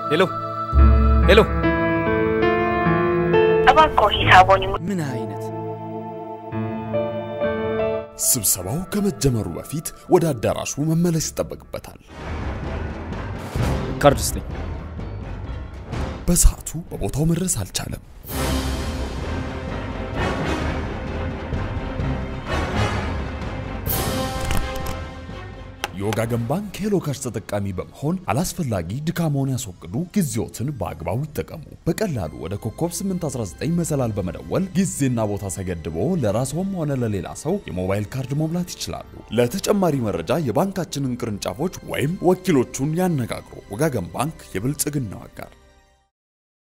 ሄሎ ሄሎ፣ እባክዎ ሂሳቦን ይሙ ምን አይነት ስብሰባው ከመጀመሩ በፊት ወደ አዳራሹ መመለስ ይጠበቅበታል። ካርድ ስጠኝ። በሰዓቱ በቦታው መድረስ አልቻለም። የወጋገን ባንክ ሄሎ ካሽ ተጠቃሚ በመሆን አላስፈላጊ ድካሞን ያስወግዱ፣ ጊዜዎትን በአግባቡ ይጠቀሙ። በቀላሉ ወደ ኮከብ 819 መሰላል በመደወል ጊዜና ቦታ ሳይገድቦ ለራስዎም ሆነ ለሌላ ሰው የሞባይል ካርድ መሙላት ይችላሉ። ለተጨማሪ መረጃ የባንካችንን ቅርንጫፎች ወይም ወኪሎቹን ያነጋግሩ። ወጋገን ባንክ የብልጽግናው አጋር